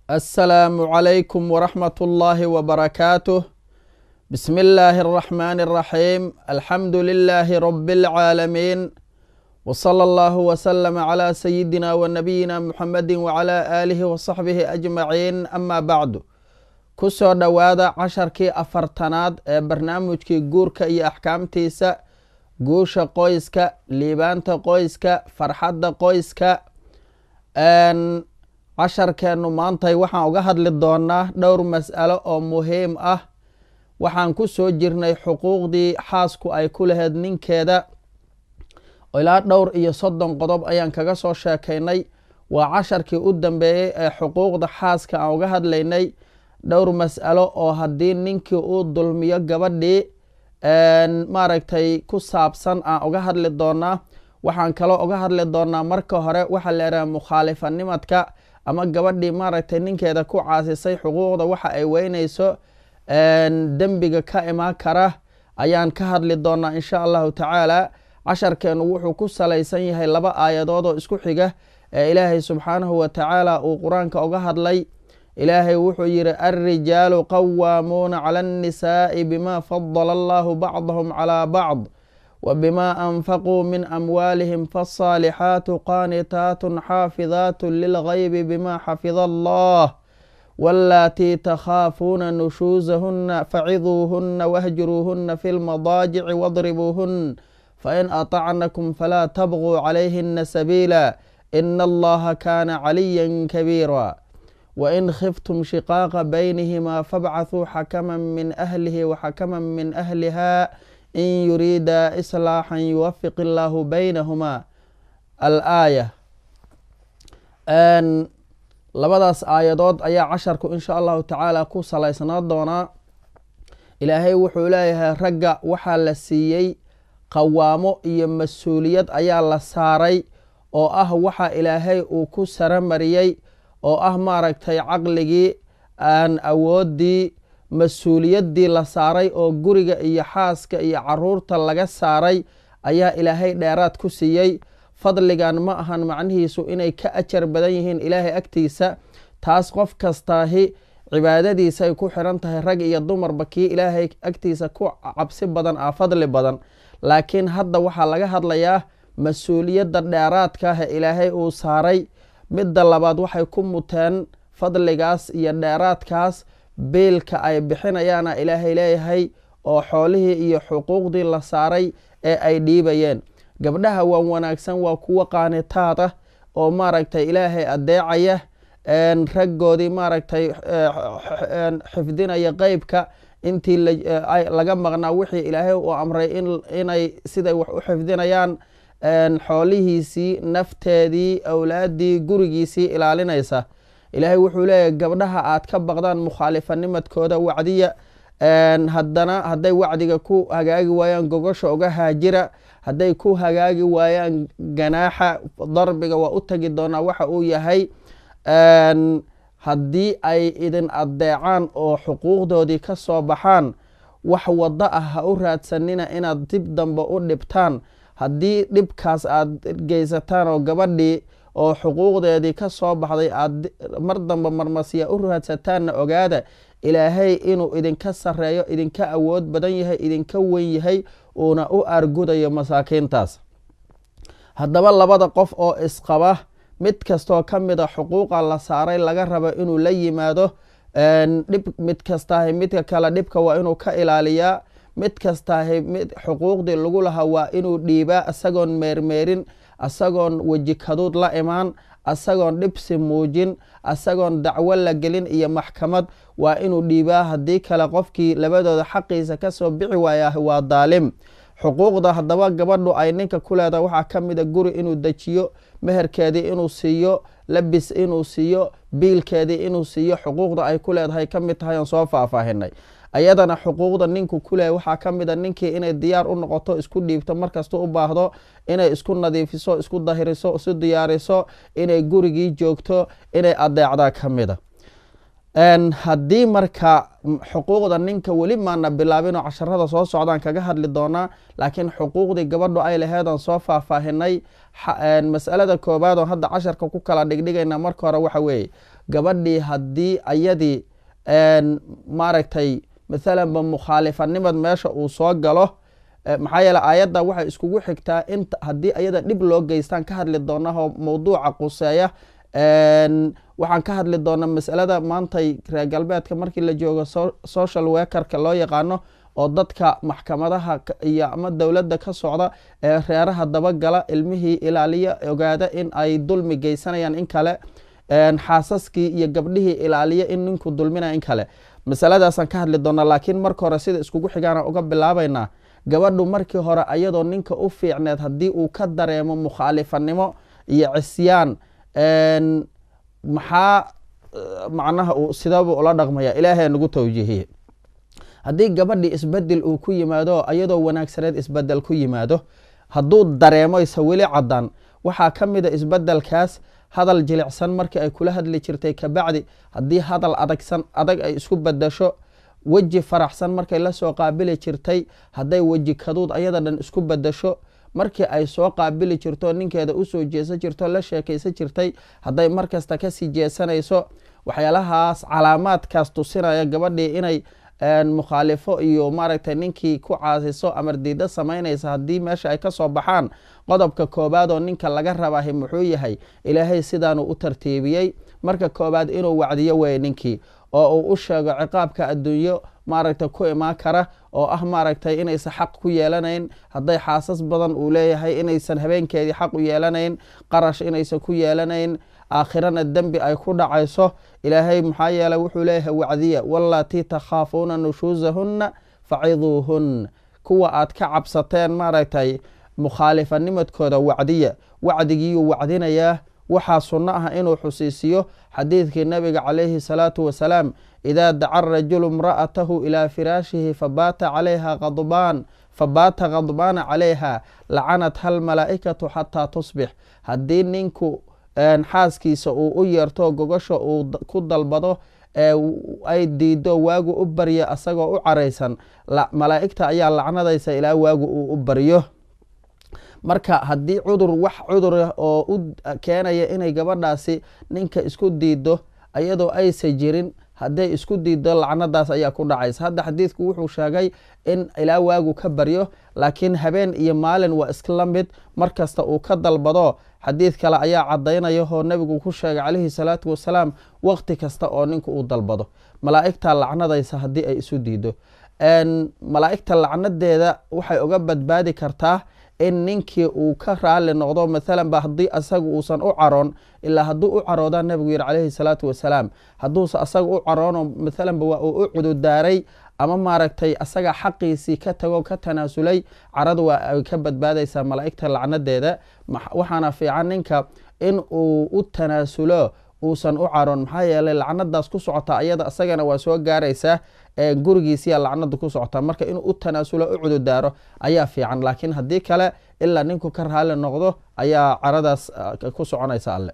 السلام عليكم ورحمة الله وبركاته بسم الله الرحمن الرحيم الحمد لله رب العالمين وصلى الله وسلم على سيدنا ونبينا محمد وعلى آله وصحبه أجمعين أما بعد kusoo dhowaada casharkii afartanaad ee barnaamijkii guurka iyo axkaamtiisa guusha qoyska liibaanta qoyska farxadda qoyska casharkeennu maantay waxaan uga hadli doonaa dhowr mas'alo oo muhiim ah waxaan ku soo jirnay xuquuqdii xaasku ay ku lahayd ninkeeda ilaa dhowr iyo soddon qodob ayaan kaga soo sheekaynay waa casharkii u dambeeyey ee xuquuqda xaaska aan uga hadlaynay dhowr mas'alo oo haddii ninkii uu dulmiyo gabadhii maaragtay ku saabsan aan uga hadli doonaa waxaan kaloo uga hadli doonaa marka hore waxaa la yidhaha mukhaalifanimadka ama gabadhii maaragtay ninkeeda ku caasisay xuquuqda waxa ay weynayso dembiga ka imaan kara ayaan ka hadli doonaa insha allahu tacaala casharkeenu wuxuu ku salaysan yahay laba aayadood oo isku xiga ee ilaahay subxaanahu wa tacaala uu qur-aanka uga hadlay ilaahay wuxuu yidhi alrijaalu qawaamuuna cala annisaa'i bima fadala allahu bacdahum calaa bacd wa bima anfaquu min amwaalihim faasaalixaatu qaanitaatun xaafidaatu lilgaybi bima xafida allah wallaatii takhaafuuna nushuusahunna faciduuhunna wahjuruuhunna fi lmadaajici wadribuuhun fain atacnakum falaa tabquu calayhina sabiila ina allaha kaana caliyan kabiira wain khiftum shiqaaqa baynihima fabcathuu xakaman min ahlihi waxakaman min ahliha in yuriida islaaxan yuwafiq illaahu baynahuma alaaya labadaas aayadood ayaa casharku insha allahu tacaala ku salaysnaa doonaa ilaahay wuxuu leeyahay ragga waxaa la siiyey qawaamo iyo mas-uuliyad ayaa la saaray oo ah waxa ilaahay uu ku saramariyey oo ah maaragtay caqligii aan awooddii mas-uuliyaddii la saaray oo guriga iyo xaaska iyo caruurta laga saaray ayaa ilaahay dheeraad ku siiyey fadligan ma ahan macnihiisu inay ka ajar badan yihiin ilaahay agtiisa taas qof kastaahi cibaadadiisay ku xiran tahay rag iyo dumarba kii ilaahay agtiisa ku cabsi badan ah fadli badan laakiin hadda waxaa laga hadlayaa mas-uuliyadda dheeraadka ah ee ilaahay uu saaray midda labaad waxay ku muteen fadligaas iyo dheeraadkaas biilka ay bixinayaana ilaahay leeyahay oo xoolihii iyo xuquuqdii la saaray ee ay dhiibayeen gabdhaha waan wanaagsan waa kuwo qaanitaad ah oo maaragtay ilaahay adeecaya raggoodii maaragtay xifdinaya qeybka intii laga maqnaa wixii ilaahay uu amray inay siday wax u xifdinayaan xoolihiisii nafteedii awlaaddii gurigiisii ilaalinaysa ilaahay wuxuu leeyahy gabdhaha aad ka baqdaan mukhaalifanimadkooda wacdiya haddana hadday wacdiga ku hagaagi waayaan gogosha uga haajira hadday ku hagaagi waayaan ganaaxa darbiga waa u tegi doonaa waxa uu yahay haddii ay idin addeecaan oo xuquuqdoodii ka soo baxaan wax waddo ah ha u raadsanina inaad dib dambe u dhibtaan haddii dhibkaas aad geysataan oo gabadhii oo xuquuqdeedii ka soo baxday aad mar dambe marmasiya u raadsataanna ogaada ilaahay inuu idinka sarreeyo idinka awood badan yahay idinka weyn yahay uuna u aargudayo masaakiintaas haddaba labada qof oo isqaba mid kastoo ka mid a xuquuqa la saaray laga rabo inuu la yimaado dhib mid kastaahi midka kale dhibka waa inuu ka ilaaliyaa mid kastaahi mid xuquuqdii lagu lahaa waa inuu dhiibaa isagoon meermeerin isagoon weji kaduud la imaan isagoon dhibsi muujin isagoon dacwo la gelin iyo maxkamad waa inuu dhiibaa haddii kale qofkii labadooda xaqiisa kasoo bixi waaya waa daalim xuquuqda haddaba gabadhu ay ninka ku leedahay waxaa ka mida guri inuu dejiyo meherkeedii inuu siiyo labis inuu siiyo biilkeedii inuu siiyo xuquuqda ay ku leedahay ka mid tahay oon soo faahfaahinay ayadana xuquuqda ninku ku leeyahy waxaa ka mid a ninkii inay diyaar u noqoto isku dhiibto markasta u baahdo inay isku nadiifiso isku dahiriso isu diyaariso inay gurigii joogto inay adeecdaa ka mid a haddii marka xuquuqda ninka weli maana bilaabinoo casharada soo socdaan kaga hadli doonaa laakiin xuquuqdii gabadhu ay laheedaan soo faahfaahinay masalada koobaad oo hadda casharka ku kala dhigdhigayna marka hore waxa weeye gabadhii haddii ayadii maaragtay mathalanba mukhaalifanimad meesha uu soo galo maxaa yeele aayadda waxay iskugu xigtaa in haddii ayada dhib loo geystaan ka hadli doonahoo mawduuca quseeya waxaan ka hadli doonaa masalada maantay reer galbeedka markii la joogo social wekerka loo yaqaano oo dadka maxkamadaha iyo ama dowladda ka socda ee reeraha dabagala ilmihii ilaaliya ogaada in ay dulmi geysanayaan in kale xaasaskii iyo gabdhihii ilaaliya in ninku dulminaya in kale masaladaasaan ka hadli doonaa laakiin marka hore sida iskugu xigaana uga bilaabaynaa gabadhu markii hore ayadoo ninka u fiicneed haddii uu ka dareemo mukhaalifanimo iyo cisyaan maxaa macnaha uu sidaabuu ula dhaqmaya ilaahay nagu tawjiihiye haddii gabadhii isbedel uu ku yimaado ayadoo wanaagsaneed isbedel ku yimaado hadduu dareemoyse weli caddaan waxaa ka mida isbedelkaas hadal jilicsan markii ay kula hadli jirtay kabacdi haddii hadal adagsan adag ay isku bedasho weji faraxsan markay lasoo qaabili jirtay hadday weji kaduud ayada dhan isku bedasho markii ay soo qaabili jirto ninkeeda usoo jeesan jirto la sheekaysan jirtay hadday markasta kasii jeesanayso waxyaalahaas calaamaadkaas tusinaya gabadhii inay mukhaalifo iyo maaragtay ninkii ku caasiso amar diida samaynaysa haddii meesha ay kasoo baxaan qodobka koobaad oo ninka laga rabahay muxuu yahay ilaahay sidaanuu u tartiibiyey marka koobaad inuu wacdiyo weeye ninkii oo uu u sheego ciqaabka adduunyo maaragtay ku imaan kara oo ah maaragtay inaysan xaq ku yeelanayn hadday xaasas badan uu leeyahay inaysan habeenkeedii xaq u yeelanayn qarash inaysan ku yeelanayn aakhirana dembi ay ku dhacayso ilaahay maxaa yeeley wuxuu leeyahay wacdiya wallatii takhaafuuna nushuusahunna faciduuhun kuwa aad ka cabsateen maaragtay mukhaalifanimadkooda wacdiya wacdigiiyuu wacdinayaa waxaa sunno ah inuu xusiisiyo xadiidkii nabiga calayhi salaatu wasalaam idaa daca rajulu imra'atahu ilaa firaashihi fabaata calayha qadbaan fabaata khadbaana calayha lacanatha almalaa'ikatu xataa tusbix haddii ninku xaaskiisa uu u yeerto gogosha uu ku dalbado ay diido waagu u baryo asagoo u caraysan malaa'igta ayaa lacnadaysa ilaa waagu uu u baryo marka haddii cudur wax cudurah oo u keenaya inay gabadhaasi ninka isku diido iyadoo aysa jirin hadday isku diido lacnadaas ayaa ku dhacaysa hadda xadiidku wuxuu sheegay in ilaa waagu ka baryo laakiin habeen iyo maalin waa iskla mid mar kasta uu ka dalbado xadiid kale ayaa cadaynaya oo nebigu ku sheegay calayhi salaatu wasalaam waqti kasta oo ninku uu dalbado malaa'igta lacnadaysa haddii ay isu diido malaa'igta lacnadeeda waxay uga badbaadi kartaa in ninkii uu ka raali noqdo maalan ba haddii asaga uusan u caroon ilaa hadduu u caroodaa nebigu yihi calayhi salaatu wasalaam hadduuse asaga u caroono maalanba waa uu u cududaaray ama maaragtay asaga xaqiisii ka tago ka tanaasulay caradu waa ay ka badbaadaysaa malaa'igta lacnadeeda waxaana fiican ninka in uu u tanaasulo uusan u caroon maxaa yeelay lacnadaas ku socota ayada isagana waa soo gaaraysaa gurigiisiya lacnada ku socota marka inuu u tanaasulo u cududaaro ayaa fiican laakiin haddii kale ilaa ninku ka raali noqdo ayaa caradaas ku soconaysa alle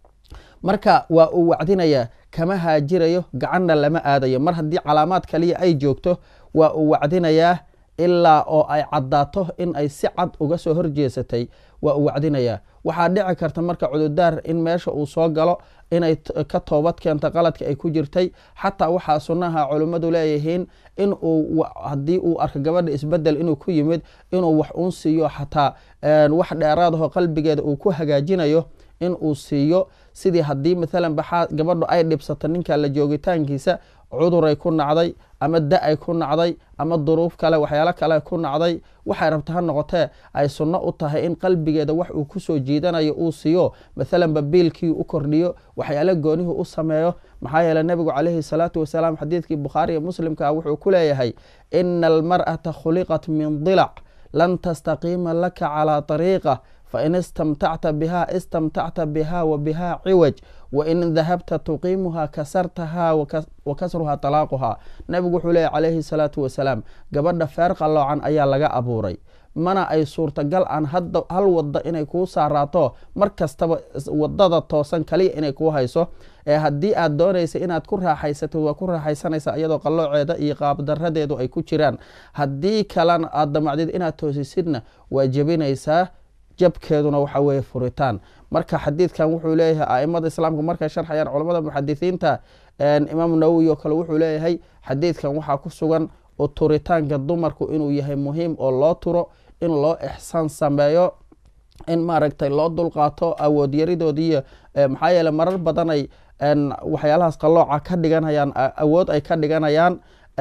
marka waa uu wacdinayaa kama haajirayo gacanna lama aadayo mar haddii calaamaad kaliya ay joogto waa uu wacdinayaa ilaa oo ay caddaato in ay si cad uga soo horjeesatay waa uu wacdinayaa waxaa dhici karta marka cududaar in meesha uu soo galo inay ka toobad keento qaladka ay ku jirtay xataa waxaa sunnaha culimmadu leeyihiin in uu haddii uu arko gabadha isbedel inuu ku yimid inuu wax uun siiyo xataa wax dheeraadaho qalbigeeda uu ku hagaajinayo in uu siiyo sidii haddii maalan baxaa gabadhu ay dhibsato ninka la joogitaankiisa cuduray ku nacday ama da-ay ku nacday ama duruuf kale waxyaalo kale ku nacday waxay rabta ha noqotee ay sunno u tahay in qalbigeeda wax uu kusoo jiidanayo uu siiyo maalanba biilkii u kordhiyo waxyaalo goonihi u sameeyo maxaa yeele nebigu calayhi salaatu wasalaam xadiidkii bukhaariiyo muslimka wuxuu ku leeyahay ina almar'ata khuliqat min dilac lan tastaqiima laka calaa ariiqa fain istamtacta biha istamtacta biha wa biha ciwaj wain dahabta tuqiimuha kasartaha wa kasruha talaaquha nebigu wuxuu leeyahy calayhi salaatu wasalaam gabadha feer qalloocan ayaa laga abuuray mana ay suurtagal aan hal wadda inay kuu saaraato mar kastaba wadada toosan kaliya inay kuu hayso ee haddii aad doonaysa inaad ku raaxaysatid waa ku raaxaysanaysa iyadoo qallooceeda iyo qaabdaradeedu ay ku jiraan haddii kalena aad damacdid inaad toosisidna waa jebinaysaa jabkeeduna waxa weeye furitaan marka xadiidkan wuxuu leeyahay aimada islaamka markay sharxayaan culamada muxadisiinta imaamu nawowi oo kale wuxuu leeyahay xadiidkan waxaa ku sugan oo turitaanka dumarku inuu yahay muhiim oo loo turo in loo ixsaan sameeyo in maaragtay loo dulqaato awood yaridoodiiyo maxaa yeele marar badan ay waxyaalahaas qalooca ka dhiganayaan awood ay ka dhiganayaan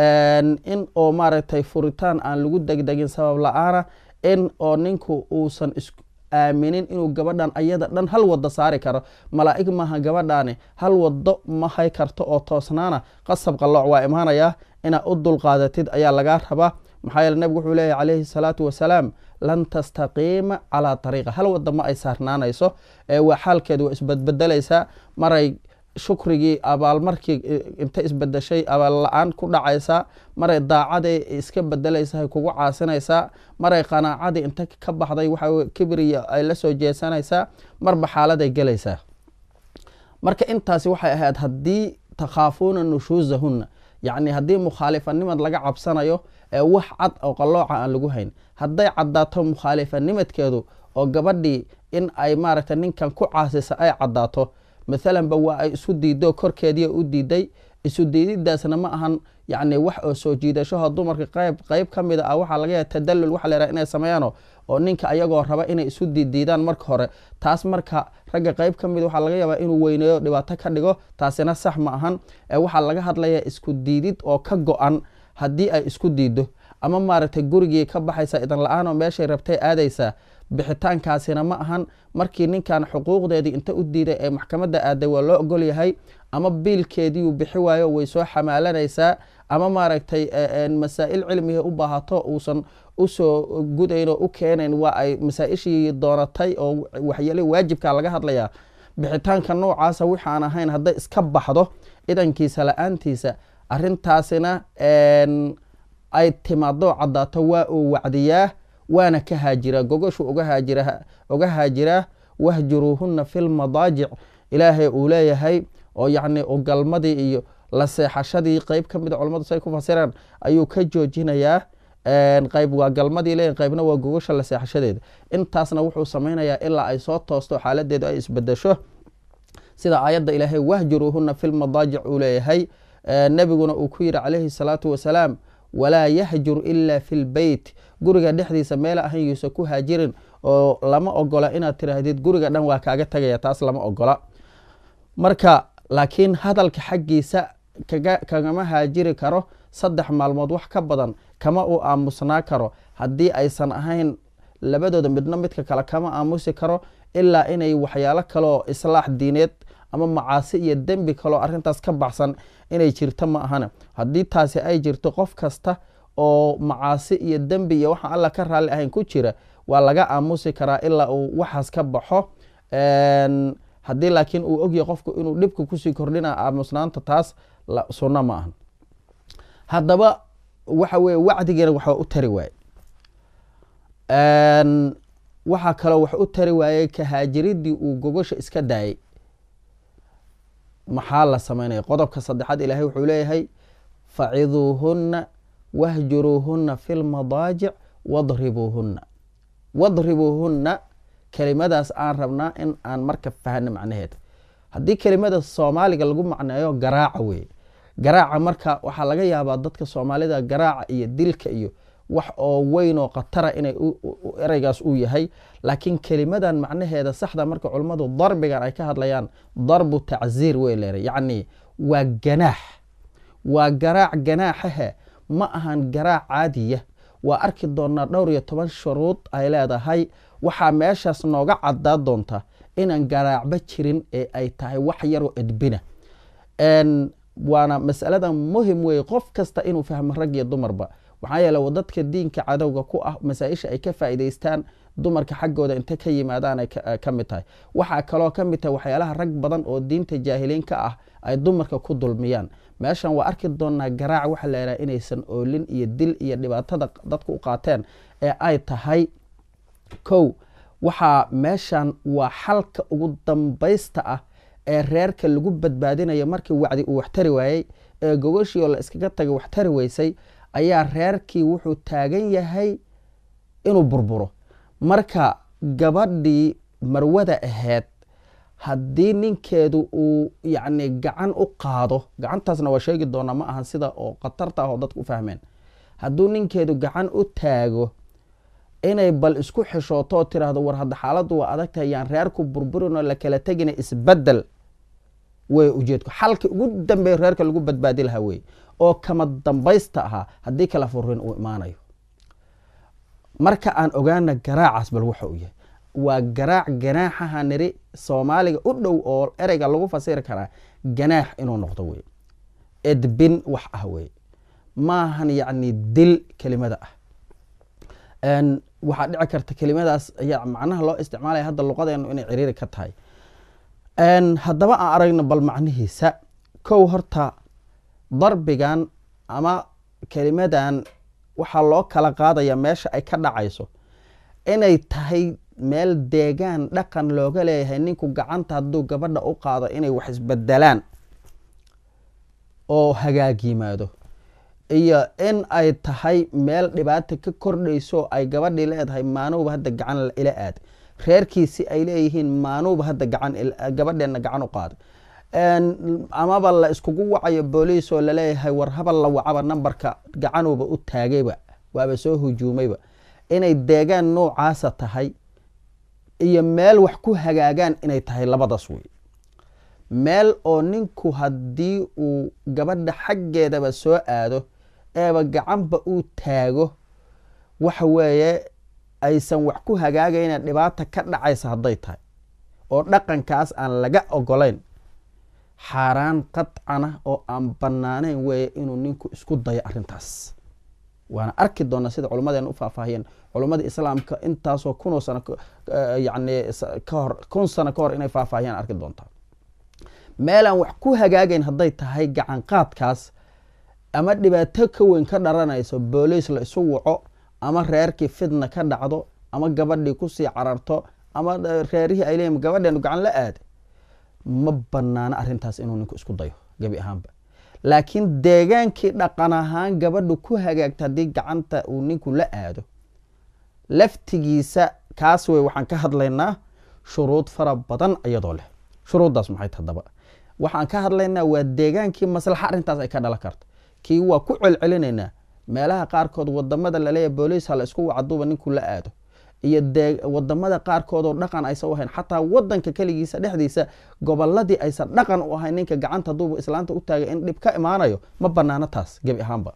in oo maaragtay furitaan aan lagu degdegin sabab la-aana in oo ninku uusan is aaminin inuu gabadhan ayada dhan hal wado saari karo malaa'ig maaha gabadhaani hal wado ma hay karto oo toosnaana qasab qalooc waa imaanayaa inaad u dulqaadatid ayaa lagaa rabaa maxaa yeele nebigu wuxuu leeyahy calayhi salaatu wasalaam lan tastaqiima calaa ariiqa hal wada ma ay saarnaanayso waa xaalkeed waa isbedbedelaysaa maray shukrigii abaalmarkii inta isbedeshay abaal la-aan ku dhacaysaa maray daacaday iska bedelaysahay kugu caasinaysaa maray qanaacadii inta ka baxday waxa kibriya ay la soo jeesanaysaa marba xaaladay gelaysaa marka intaasi waxay ahayd haddii takhaafuuna nushuusahunna yacni haddii mukhaalifanimad laga cabsanayo ee wax cad oo qalooca aan lagu hayn hadday caddaato mukhaalifanimadkeedu oo gabadhii in ay maaragtay ninkan ku caasisa ay caddaato mathalanba waa ay isu diido korkeediia u diiday isu diididaasna ma ahan yacni wax oo soo jiidashaho dumarka qayb qayb ka mid a waxaa laga yahay tadallul waxa la yhaha inay sameeyaano oo ninka ayagoo raba inay isu diidiidaan marka hore taas marka ragga qayb ka mid waxaa laga yaabaa inuu weyneeyo dhibaato ka dhigo taasina sax ma ahan ee waxaa laga hadlayaa isku diidid oo ka go-an haddii ay isku diido ama maaragtay gurigii ka baxaysa idan la-aan oo meeshay rabtay aadaysaa bixitaankaasina ma ahan markii ninkan xuquuqdeedii inta u diiday ee maxkamadda aaday waa loo ogol yahay ama biilkeediiuu bixi waayo way soo xamaalanaysaa ama maaragtay masaa'il cilmiga u baahato uusan usoo gudayn oo u keenayn waa ay masaa-ishii doonatay oo waxyeele waajibka laga hadlayaa bixitaanka noocaasa waxaan ahayn hadday iska baxdo idankiisa la-aantiisa arintaasina ay timaado caddaato waa uu wacdiyaa waana ka haajiraa gogoshu uga haajiraa wahjuruuhuna fi lmadaajic ilaahay uu leeyahay oo yacni galmadii iyo la seexashadii qeyb ka mida culamadu say ku fasiraan ayuu ka joojinayaa qayb waa galmadii leeyahy qaybna waa gogosha la seexashadeeda intaasna wuxuu samaynayaa ilaa ay soo toosto xaaladeedu ay isbedesho sida aayadda ilaahay wahjuruuhuna fi lmadaajic uu leeyahay nebiguna uu ku yidhi calayhi salaatu wasalaam walaa yahjur ila fi lbeyt guriga dhexdiisa meela ahan yuusa ku haajirin oo lama ogola inaad tiraahdid guriga dhan waa kaaga tagaya taas lama ogola marka laakiin hadalka xaggiisa kagama haajiri karo saddex maalmood wax ka badan kama uu aamusnaa karo haddii aysan ahayn labadooda midno midka kale kama aamusi karo ilaa inay waxyaalo kaleoo islaax diineed ama macaasi iyo dembi kaloo arintaas ka baxsan inay jirto ma ahana haddii taasi ay jirto qof kasta oo macaasi iyo dembi iyo waxaan alla ka raalli ahayn ku jira waa laga aamusi karaa ilaa uu waxaas ka baxo haddii laakiin uu ogyahay qofku inuu dhibka kusii kordhina aamusnaanta taas sunno ma ahan haddaba waxa weye wacdigeena waxba u tari waaye waxaa kaloo wax u tari waayey kahaajiridii uu gogosha iska daayay maxaa la samaynaya qodobka saddexaad ilaahay wuxuu leeyahay faciduuhunna wahjuruuhunna fi lmadaajic wadribuuhunna wadribuuhunna kelimadaas aan rabnaa in aan marka fahno macnaheeda haddii kelimada soomaaliga lagu macneeyo garaaca weeye garaaca marka waxaa laga yaabaa dadka soomaalida garaaca iyo dilka iyo wax oo weyn oo khatara inay ereygaas uu yahay laakiin kelimadan macnaheeda saxda marka culummadu darbigan ay ka hadlayaan darbu tacziir wey leeray yacni waa ganaax waa garaac ganaaxahe ma ahan garaac caadiya waa arki doonaa dhowr iyo toban shuruud ay leedahay waxaa meeshaas nooga cadaa doonta inaan garaacba jirin ee ay tahay wax yaroo edbina waana masaladan muhim weeye qof kasta inuu fahmo rag iyo dumarba maxaa yeele dadka diinka cadowga ku ah masaa-isha ay ka faa'iidaystaan dumarka xaggooda inta ka yimaadaan ay ka mid tahay waxaa kaloo ka mid tahay waxyaalaha rag badan oo diinta jaahiliinka ah ay dumarka ku dulmiyaan meeshan waa arki doonaa garaac waxa la yidhaha inaysan oolin iyo dil iyo dhibaatada dadku u qaateen ee ay tahay kow waxaa meeshan waa xalka ugu dambaysta ah ee reerka lagu badbaadinayo markii wacdi uu waxtari waayey ee gogoshii oo la iskaga tagay waxtari weysay ayaa reerkii wuxuu taagan yahay inuu burburo marka gabadhii marwada ahayd haddii ninkeedu uu yacni gacan u qaado gacantaasna waa sheegi doonaa ma ahan sida oo khatarta ah oo dadku u fahmeen hadduu ninkeedu gacan u taago inay bal isku xishooto oo tiraahdo war hadda xaaladdu waa adagtahay yaan reerku burburinoo la kala tegina isbedel wey ujeedku xalka ugu dambeeya reerka lagu badbaadi lahaa wey oo kama dambaysta ahaa haddii kala furin uu imaanayo marka aan ogaana garaacaas bal waxa uu yahay waa garaac ganaaxaha niri soomaaliga u dhow oo ereyga lagu fasiri karaa ganaax inuu noqdo wey edbin wax ah wey maahan yacni dil kelimada ah waxaa dhici karta kelimadaas ayaa macnaha loo isticmaalaya hadda luqadeenu inay ciriiri ka tahay haddaba aan aragno bal macnihiisa kow horta darbigan ama kelimadan waxaa loo kala qaadaya meesha ay ka dhacayso inay tahay meel deegaan dhaqan looga leeyahay ninku gacanta hadduu gabadha u qaado inay wax isbedelaan oo hagaag yimaado iyo in ay tahay meel dhibaata ka kordhayso ay gabadhii leedahay maanuuba hadda gacan ila aad reerkiisi ay leeyihiin maanuuba hadda gacan gabadheenna gacan u qaaday amaba la iskugu wacayo booliis oo laleeyahay war habal la wacaba nambarka gacanuuba u taagayba waaba soo hujuumayba inay deegaan noocaasa tahay iyo meel wax ku hagaagaan inay tahay labadaas wey meel oo ninku haddii uu gabadha xaggeedaba soo aado eeba gacanba uu taago waxa weeye aysan wax ku hagaagayna dhibaata ka dhacaysa hadday tahay oo dhaqankaas aan laga ogolayn xaaraan qadcana oo aan banaanayn weeye inuu ninku isku dayo arrintaas waana arki doonaa sida culummadeena u faahfaahiyeen culummada islaamka intaasoo kunoo sano yani kahor kun sano ka hor inay faahfaahiyaan arki doontaa meelaan wax ku hagaagayn hadday tahay gacan qaadkaas ama dhibaato ka weyn ka dharanayso booliis la isu waco ama reerkii fidna ka dhacdo ama gabadhii kusii cararto ama reerihii ay leeyiin gabadheenu gacan la aada ma banaano arrintaas inuu ninku isku dayo gebi ahaanba laakiin deegaankii dhaqan ahaan gabadhu ku hagaagta haddii gacanta uu ninku la aado laftigiisa kaas wey waxaan ka hadlaynaa shuruud fara badan iyadoo leh shuruuddaas maxay haddaba waxaan ka hadlaynaa waa deegaankii maslaxa arrintaas ay ka dhalan karto kii waa ku celcelinaynaa meelaha qaarkood wadamada laleeyahy booliis ha la isku wacaduuba ninku la aado iyo wadamada qaarkood oo dhaqan aysan u ahayn xataa wadanka keligiisa dhexdiisa goboladii aysan dhaqan u ahayn ninka gacanta haduuba islaanta u taagay in dhib ka imaanayo ma banaano taas gebi ahaanba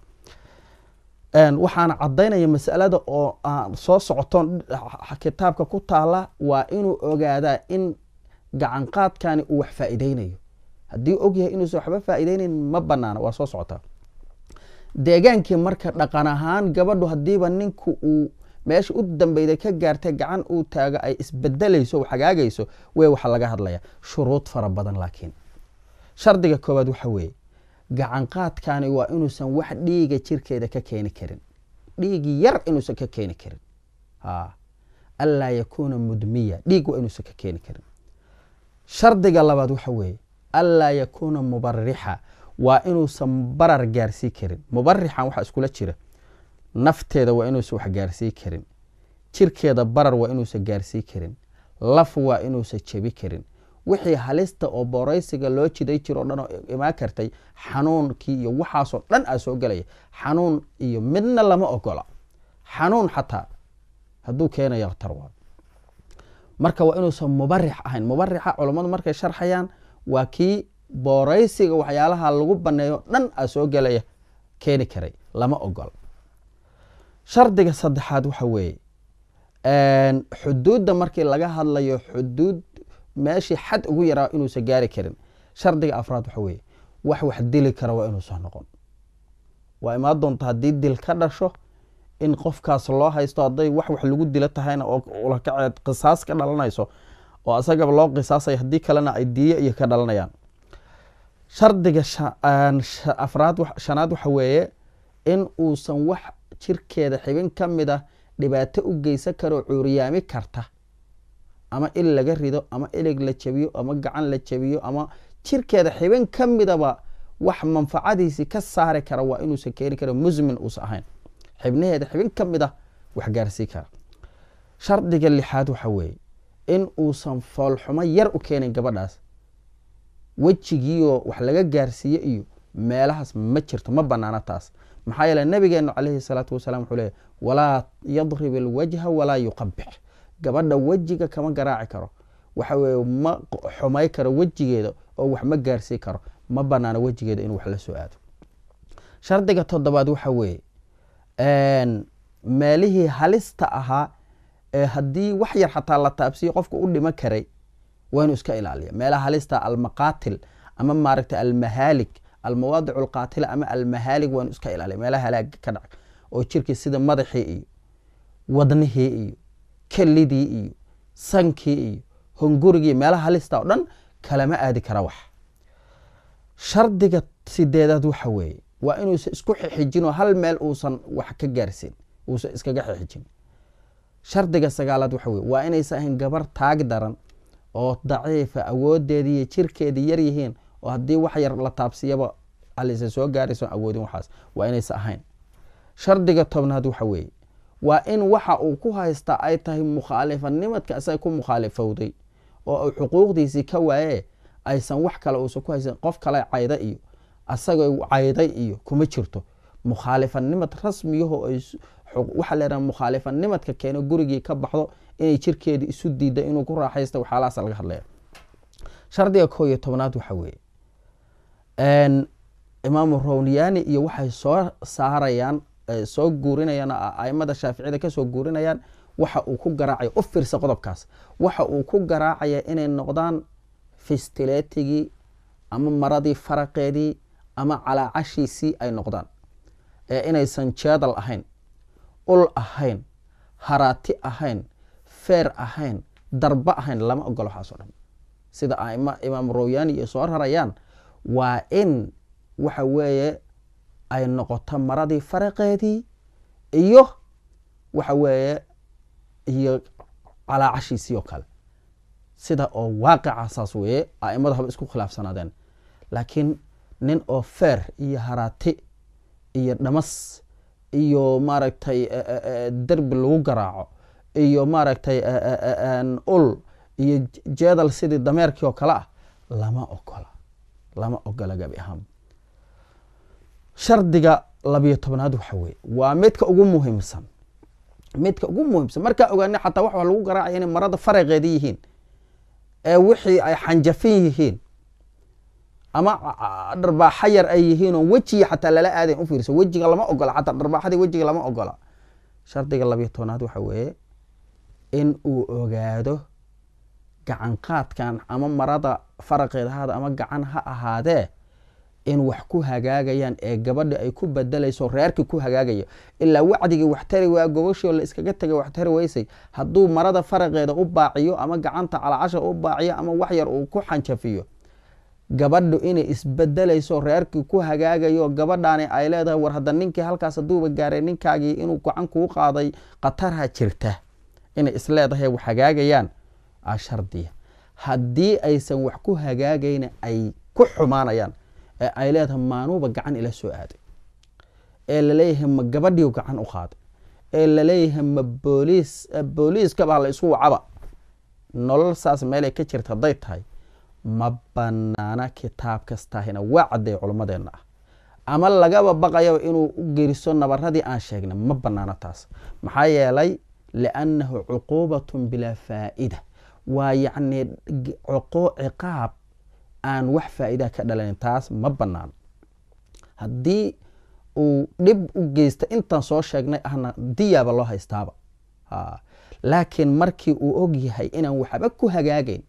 waxaana cadaynaya masalada oo soo socotoon kitaabka ku taala waa inuu ogaadaa in gacan qaadkani uu wax faa'iideynayo haddii ogyahay inuusan waxba faa'iideynayn ma banaano waa soo socotaa deegaankii marka dhaqan ahaan gabadhu haddiiba ninku uu meesha u dambeyda ka gaartay gacan uu taago ay isbedelayso hagaagayso wey waxa laga hadlaya shuruud fara badan laakiin shardiga koowaad waxa weeye gacan qaadkani waa inuusan wax dhiiga jirkeeda ka keeni karin dhiigi yar inuusan ka keeni karin anlaa yakuuna mudmiya dhiig waa inuusan ka keeni karin shardiga labaad waxa weeye anlaa yakuuna mubarixa waa inuusan barar gaarsii karin mubarixan waxaa iskula jira nafteeda waa inuusan wax gaarsii karin jirkeeda barar waa inuusan gaarsii karin laf waa inuusan jebi karin wixii halista oo booraysiga loo jiday jiro o dhan oo imaan kartay xanuunkii iyo waxaasoo dhan aa soo gelaya xanuun iyo midna lama ogola xanuun xataa hadduu keenaya khatar waa marka waa inuusan mubarix ahayn mubarixa culammadu markay sharxayaan waa kii booraysiga waxyaalaha lagu baneeyo dhan aa soo gelaya keeni karay lama ogola shardiga saddexaad waxa weeye xuduudda markii laga hadlayo xuduud meeshii xad ugu yaraa inuusan gaari karin shardiga afraad waxa weeye wax wax dili kara waa inuusan noqon waa imaan doonta haddii dil ka dhasho in qofkaas loo haysto hadday wax wax lagu dilo tahayna oo ulakaceed qisaas ka dhalanayso oo asagaba loo qisaasayo haddii kalena ay diyo iyo ka dhalanayaan shardiga afraad shanaad waxa weeye in uusan wax jirkeeda xibin ka mid a dhibaato u geysan karoo cuuriyaami karta ama il laga rido ama ilig la jabiyo ama gacan la jabiyo ama jirkeeda xibin ka midaba wax manfacadiisii ka saari kara waa inuusan keeni kara musmin uusan ahayn xibnaheeda xibin ka mid a wax gaarsii kara shardiga lixaad waxa weeye in uusan foolxumo yar u keenin gabadhaas wejigiioo wax laga gaarsiiye iyo meelahaas ma jirto ma banaano taas maxaa yeele nabigeenu calayhi salaatu wasalaam wuxuu leeyahy walaa yadrib alwajha walaa yuqabix gabadha wejiga kama garaaci karo waxa weeye ma xumay karo wejigeeda oo wax ma gaarsii karo ma banaano wejigeeda inuu wax la soo aado shardiga toddobaad waxa weeye meelihii halista ahaa ee haddii wax yar xataa la taabsiyo qofka u dhimo karay waa inuu iska ilaaliya meelaha halista almaqaatil ama maaragtay almahaalik almawaadic alqaatila ama almahaalig waa inuu iska ilaaliya meelaha halaaga ka dhaca oo jirkii sida madaxii iyo wadnihii iyo kelidii iyo sankii iyo hongurigii meelaha halista oo dhan kalama aadi kara wax shardiga sideedaad waxa weeye waa inuusan isku xixijin oo hal meel uusan wax ka gaarsiin uusan iskaga xixijin shardiga sagaalaad waxa weye waa inaysan ahayn gabar taag daran oo daciifa awoodeedii iyo jirkeedii yar yihiin oo haddii wax yar la taabsiyaba alisa soo gaarayso awoodin waxaas waa inaysan ahayn shardiga tobnaad waxa weeye waa in waxa uu ku haystaa ay tahay mukhaalifanimadka isaga ku mukhaalifowday oo uu xuquuqdiisii ka waaye aysan wax kale uusan ku haysan qof kale cayda iyo asagoo cayday iyo kuma jirto mukhaalifanimad rasmiyaho waxaa leedaha mukhaalifanimadka keeno gurigii ka baxdo inay jirkeedii isu diida inuu ku raaxaysta waxyaalahaas laga hadlaya shardiga koo iyo tobnaad waxa weeye imaamu rowniyani iyo waxay soo saarayaan soo guurinayaan aimada shaaficiyada kasoo guurinayaan waxa uu ku garaacaya u fiirsa qodobkaas waxa uu ku garaacaya inay noqdaan fistileetigii ama maradii faraqeedii ama calaacashiisii ay noqdaan ee inaysan jeedal ahayn ul ahayn haraati ahayn feer ahayn darba ahayn lama ogolo waxaas o dhan sida aima imaam rowyani iyo soo rarayaan waa in waxa weeye ay noqoto maradii faraqeedii iyo waxa weeye iyo calaacashiisii oo kale sida oo waaqica saas weeye aimadu haba isku khilaafsanaadeen laakiin nin oo feer iyo haraati iyo dhamas iyo maaragtay derbi lagu garaaco iyo maaragtay ul iyo jeedal sidii dameerkii oo kale ah lama ogola lama ogola gabi ahaan shardiga labiyo tobnaad waxa weye waa midka ugu muhiimsan midka ugu muhiimsan markaa ogaani xataa wax lagu garaacaya inay marada faraqeeda yihiin ee wixii ay xanjafin yihiin ama dharbaaxa yar ay yihiin oo wejiga xataa lala aadayn u fiirsa wejiga lama ogola xataa dharbaaxadii wejiga lama ogola shardiga labiyo tobnaad waxa weeye in uu ogaado gacan qaadkan ama marada faraqeeda haada ama gacan ha ahaadee in wax ku hagaagayaan ee gabadhi ay ku bedelayso reerkii ku hagaagayo ilaa wacdigii wax tari waa gobashoo la iskaga tegay wax tari weysay hadduu marada faraqeeda u baaciyo ama gacanta calacasha u baaciyo ama wax yar uu ku xanjafiyo gabadhu inay isbedelayso reerkii ku hagaagayo gabadhaani ay leedahay war hadda ninkii halkaas haduuba gaaray ninkaagii inuu gacan kuu qaaday khatarha jirta inay isleedahay wax hagaagayaan a shardiya haddii aysan wax ku hagaagayna ay ku xumaanayaan ee ay leedahay maanuuba gacan ila soo aaday ee laleeyahay ma gabadhiiu gacan u qaaday ee laleeyahay ma booliis booliiskabaa la isku wacaba nolol saas meelay ka jirta hadday tahay ma banaana kitaab kastaahina waa cadday culummadeenna ah ama lagaba baqayaba inuu u geriso nabaradii aan sheegnay ma banaano taas maxaa yeelay liannahu cuquubatun bilaa faa'ida waa yacni ciqaab aan wax faa'iidaa ka dhalanin taas ma banaano haddii uu dhib u geysta intaan soo sheegnay ahna diyaaba loo haystaaba laakiin markii uu og yahay inaan waxba ku hagaagayn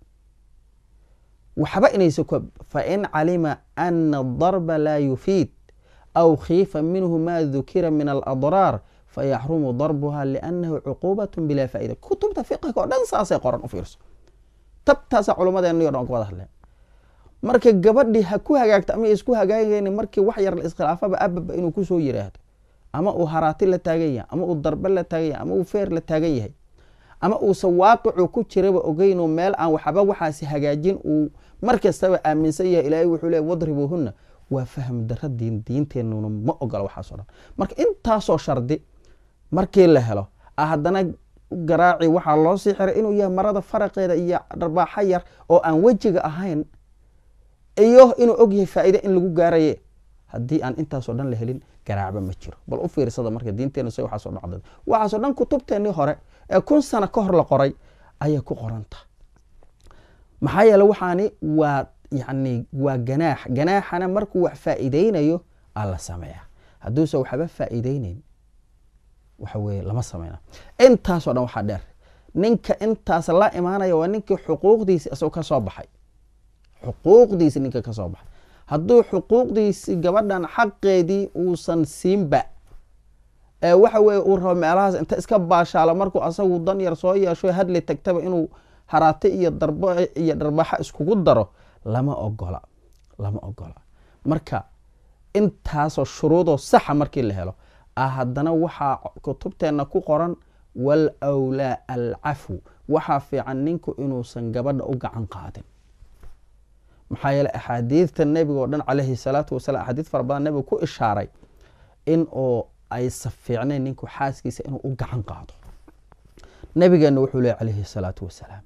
waxba inaysa fain calima ana darba laa yufiid aw khiifa minhu ma dukira min aladraar fayaxrumu darbuha liannahu cuquubat bilaa faa'ida kutubta fiqiga oo dhan saasay qoran u fiirso tabtaasa culummadeena o dhan ka wada hadleen marka gabadhii ha ku hagaagto ama isku hagaagayn markii wax yar la iskhilaafaba ababa inuu kusoo yiraahdo ama uu haraati la taagan yahay ama uu darbe la taagan yahay ama uu feer la taagan yahay ama uusan waaqicu ku jiraba ogeynoo meel aan waxba waxaasi hagaajin uu mar kastaba aaminsan yahay ilaahay wuxuu leey wadribuuhunna waa fahm dara diin diinteenuna ma ogola waxaasoo dhan marka intaasoo shardi markii la helo haddana garaaci waxaa loo sii xiray inuu yahay marada faraqeeda iyo dharbaaxo yar oo aan wejiga ahayn iyo inuu og yahay faa'iide in lagu gaaraye haddii aan intaasoo dhan la helin garaacba ma jiro bal u fiirsada marka diinteena se waxaaso dhacda waxaasoo dhan kutubteennii hore ee kun sano ka hor la qoray ayay ku qoranta maxaa yeele waxaani waa yani waa ganaax ganaaxana markuu wax faa'iideynayo aa la sameeya hadduuse waxba faa'iideyneyn waxa weye lama sameyna intaasoo dhan waxaa dheer ninka intaas la imaanaya waa ninkii xuquuqdiisi isagoo ka soo baxay xuquuqdiisi ninka ka soo baxay hadduu xuquuqdiisi gabadhan xaqeedii uusan siinba ee waxa weye uu rabo meelahaas inta iska baashaalo markuu asagu dan yar soo yeesho hadli tagtaba inuu haraate iyo darb iyo dharbaxa iskugu daro lama ogola lama ogola marka intaasoo shuruudoo saxa markii la helo ah haddana waxaa kutubteenna ku qoran wal wlaa alcafu waxaa fiican ninku inuusan gabadha u gacan qaadin maxaa yeele axaadiidta nebiga oo dhan calayhi salaatu wasalaam axaadiid fara badan nebiga ku ishaaray in oo aysa fiicnayn ninku xaaskiisa inuu u gacan qaado nebigeenna wuxuu leey calayhi salaatu wasalaam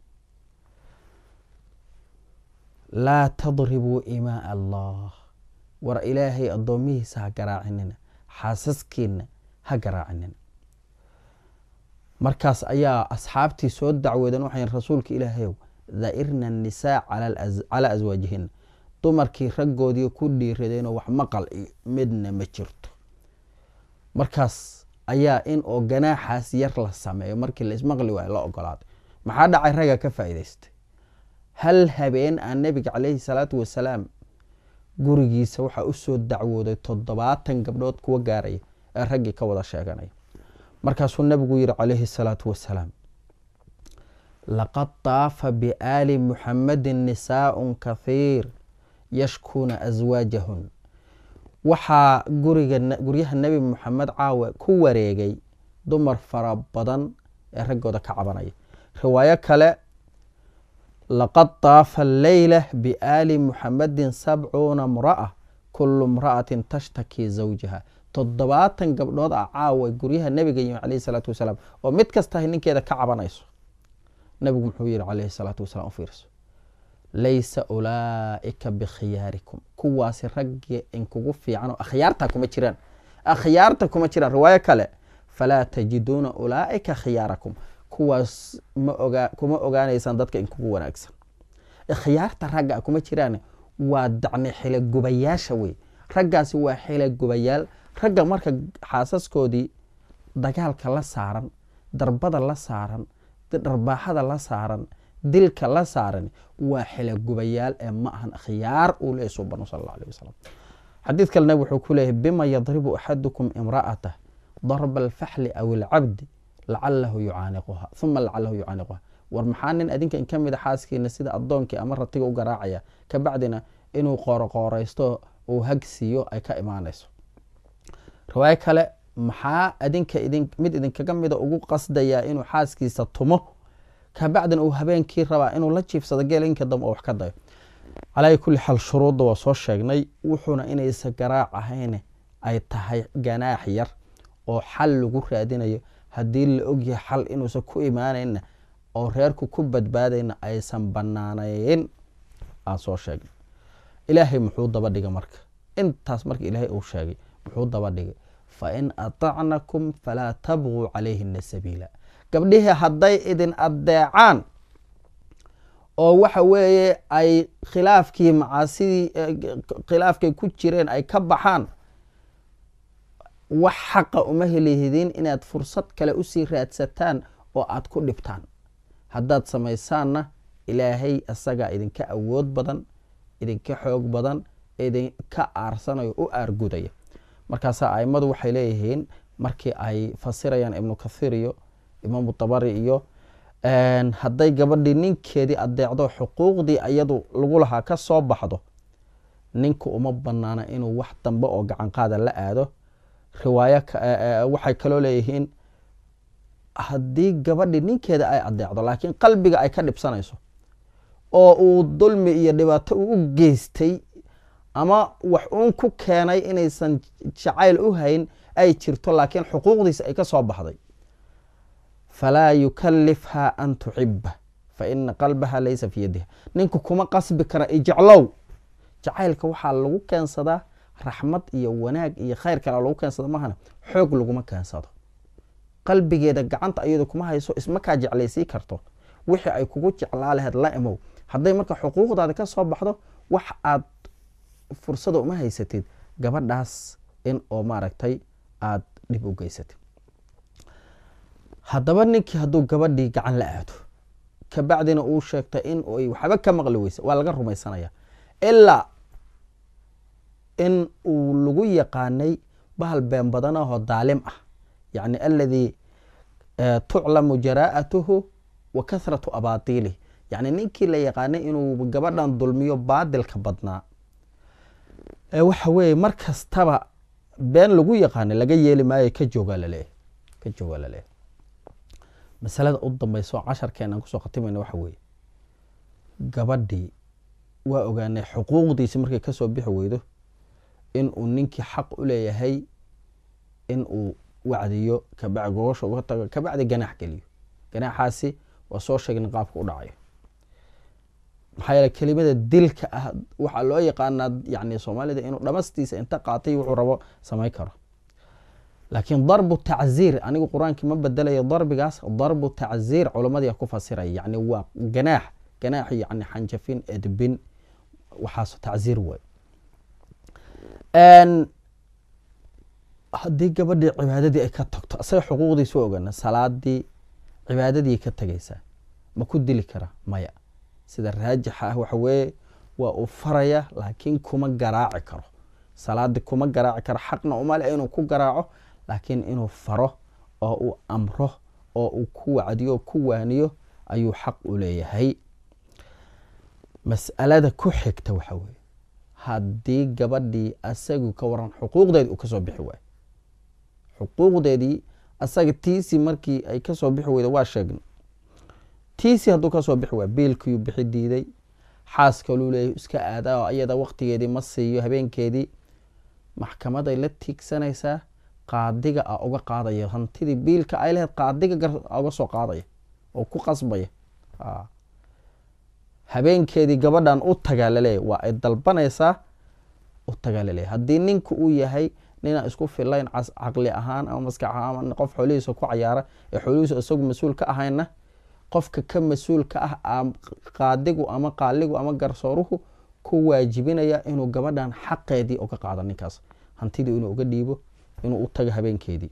laa tadribuu imaa allah war ilaahay addoomihiisa ha garaacinina xaasaskiina ha garaacinina markaas ayaa asxaabtii soo dacweeden waxay rasuulka ilaahayow daa'irna annisaa calaa aswaajihina dumarkii raggoodii ku dhiiradeenoo wax maqal iyo midna ma jirto markaas ayaa in oo ganaaxaas yar la sameeyo markii laismaqli waayo la ogolaaday maxaa dhacay ragga ka faa'iidaystay hal habeen aan nebiga caleyhi salaatu wasalaam gurigiisa waxaa usoo dacwooday toddobaatan gabdhood kuwa gaaraya ee raggii ka wada sheeganaya markaasuu nebigu yihi calayhi salaatu wasalaam laqad daafa biaali muxamadin nisaaun kathiir yashkuuna aswaajahun waxaa guriga guryaha nebi moxamed caawa ku wareegay dumar fara badan ee raggooda ka cabanaya riwaayo kale laqad daafa alleyla biaali muxamadin sabcuuna mra'a kulu mra'atin tashtaki zawjaha toddobaatan gabdhood ah caawa guryaha nebiga yimi calayhi salaatu wasalaam oo mid kastahay ninkeeda ka cabanayso nebigu muxuu yihi calayhi salaatu wasalaam u fiirso laysa ulaa'ika bikhiyaarikum kuwaasi raggi inkugu fiican oo akhyaarta kuma jiraan akhyaarta kuma jiraan riwaayo kale falaa tajiduuna ulaa'ika khiyaarakum kuwaas ma ogaa kuma ogaanaysaan dadka inkugu wanaagsan khiyaarta ragga kuma jiraan waa dacni xilagubayaasha wey raggaasi waa xilagubayaal ragga marka xaasaskoodii dagaalka la saaran darbada la saaran dharbaaxada la saaran dilka la saaran waa xilagubayaal ee ma ahan khiyaar uu leeyay subanu sal alla alih wasalam xadiid kale nabig wuxuu ku leeyahy bima yadribu axadukum imra'atah darba alfaxli aw alcabdi lacalahu yucaaniquha uma lacalahu yucaaniquha war maxaa nin adinka in ka mid a xaaskiina sida addoonkii ama ratiga u garaacaya kabacdina inuu qooroqooraysto uu hagsiiyo ay ka imaanayso riwaayo kale maxaa adinka mid idinkaga mida ugu qasdayaa inuu xaaskiisa tumo kabacdina uu habeenkii rabaa inuu la jiifsado geelinka dambe oo wax ka dayo calaa kulli xaal shuruudda waa soo sheegnay wuxuuna inaysa garaac ahayn ay tahay ganaax yar oo xal lagu raadinayo haddii la ogyahay xal inuusan ku imaanayna oo reerku ku badbaadayna aysan banaanayn aan soo sheegnay ilaahay muxuu daba dhigay marka intaas marka ilaahay uu sheegay muxuu daba dhigay fain aطacnakum falaa tabguu calayhina sabiila gabdhihii hadday idin addeecaan oo waxa weeye ay khilaafkii macaasidii khilaafkay ku jireen ay ka baxaan wax xaqa uma helihidiin inaad fursad kale usii raadsataan oo aad ku dhibtaan haddaad samaysaanna ilaahay isagaa idinka awood badan idinka xoog badan idinka aarsanayo u aargudaya markaasaa aimadu waxay leeyihiin markii ay fasirayaan ibnu kathiir iyo imaamu dabari iyo hadday gabadhii ninkeedii adeecdo xuquuqdii iyadu lagu lahaa ka soo baxdo ninku uma banaana inuu wax dambe oo gacan qaada la aado riwaayo waxay kaloo leeyihiin haddii gabadhii ninkeeda ay adeecdo laakiin qalbiga ay ka dhibsanayso oo uu dulmi iyo dhibaato uu u geystay ama wax uun ku keenay inaysan jacayl u hayn ay jirto laakiin xuquuqdiisa ay ka soo baxday falaa yukalifha an tuxiba fa ina qalbaha laysa fi yadiha ninku kuma qasbi kara ijeclow jacaylka waxaa lagu keensadaa raxmad iyo wanaag iyo khayr kale lagu keensado mahana xoog laguma keensado qalbigeeda gacanta ayadu kuma hayso ismakaa jeclaysii karto wixii ay kugu jeclaa laheyd la imow hadday marka xuquuqdaada ka soo baxdo wax aad fursada uma haysatid gabadhaas in oo maaragtay aada dhib u geysatid haddaba ninkii hadduu gabadhii gacan la aado kabacdina uu sheegtay in ay waxba ka maqli weysa waa laga rumaysanaya ilaa in uu lagu yaqaanay bahal been badan ahoo daalim ah yacni aladii tuclamu jaraa'atuhu wa kathratu abaatiilih yacni ninkii la yaqaanay inuu gabadhan dulmiyo baadilka badnaa waxa weeye mar kastaba been lagu yaqaanay laga yeeli maayo ka joogaa laleeyahy ka joogaa laleeyahy masalada u dambeysa oo casharkeenaan kusoo khatimayna waxa weeye gabadhii waa ogaanay xuquuqdiisi markay kasoo bixi weydo in uu ninkii xaq u leeyahay in uu wacdiyo kabacdi gogosha uga tago kabacdi ganaax geliyo ganaaxaasi waa soo sheegin qaabka u dhacayo maxaa yeele kelimada dilka ah waxaa loo yaqaanaa yani soomaalida inuu dhamastiisa inta qaatay wuxuu rabo samayn karo laakiin darbu tacziir anigu qur-aankii ma bedelayo darbigaas darbu tacziir culamadii ku fasiraya yani waa ganaax ganaax yani xanjafin edbin waxaas tacziir wey haddii gabadhii cibaadadii ay ka tagto isaga xuquuqdiisa waa ogaana salaadii cibaadadii ka tegaysaa ma ku dili kara maya sida raajixa ah waxa weeye waa uu faraya laakiin kuma garaaci karo salaadii kuma garaaci karo xaqna umale inuu ku garaaco laakiin inuu faro oo uu amro oo uu ku wacdiyo o ku waaniyo ayuu xaq u leeyahay mas'alada ku xigta waxa weeye haddii gabadhii asagu ka waran xuquuqdeedi uu kasoo bixi waayo xuquuqdeedii asaga tiisii markii ay kasoo bixi weyda waa sheegna tiisii hadduu kasoo bixi waayo biilkiiu bixi diiday xaas kaluu leeyahy iska aadaa oo iyada waqtigeedii ma siiyo habeenkeedii maxkamaday la tiigsanaysaa qaadiga a uga qaadaya hantidii biilka ay laheyd qaadiga uga soo qaadaya oo ku qasbaya habeenkeedii gabadhan u tagaa laleeyahy waa ay dalbanaysaa u tagaa laleeyahy haddii ninka uu yahay ninaan isku filayn caqli ahaan ama maskax ahaan qof xoolihiisa ku cayaara ee xoolihiisa isagu mas-uul ka ahayna qofka ka mas-uulka ah qaadigu ama qaaligu ama garsooruhu ku waajibinaya inuu gabadhan xaqeedii uga qaado ninkaas hantidii inuu uga dhiibo inuu u tago habeenkeedii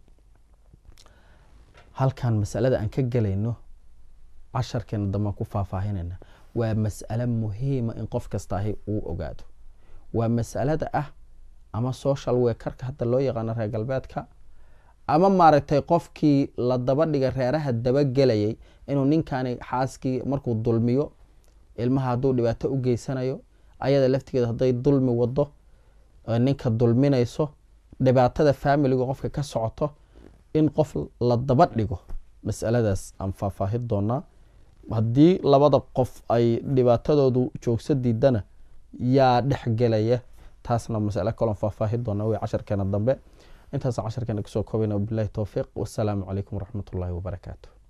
halkan masalada aan ka gelayno casharkeena dambaan ku faahfaahinayna waa mas'alo muhiima in qof kastaahi uu ogaado waa masalada ah ama social wekarka hadda loo yaqaano reer galbeedka ama maaragtay qofkii la daba dhiga reeraha dabagelayay inuu ninkani xaaskii markuu dulmiyo ilmaha hadduu dhibaato u geysanayo ayada laftigeeda hadday dulmi wado ninka dulminayso dhibaatada faamiliga qofka ka socoto in qof la daba dhigo masaladaas aan faahfaahin doonaa haddii labada qof ay dhibaatadoodu joogsa diidana yaa dhexgelaya taasna masalo kaloon faahfaahin doona wey casharkeena dambe intaas casharkeena kusoo koobayna wabilahi towfiiq wasalaamu calaykum waraxmat ullaahi wabarakaatu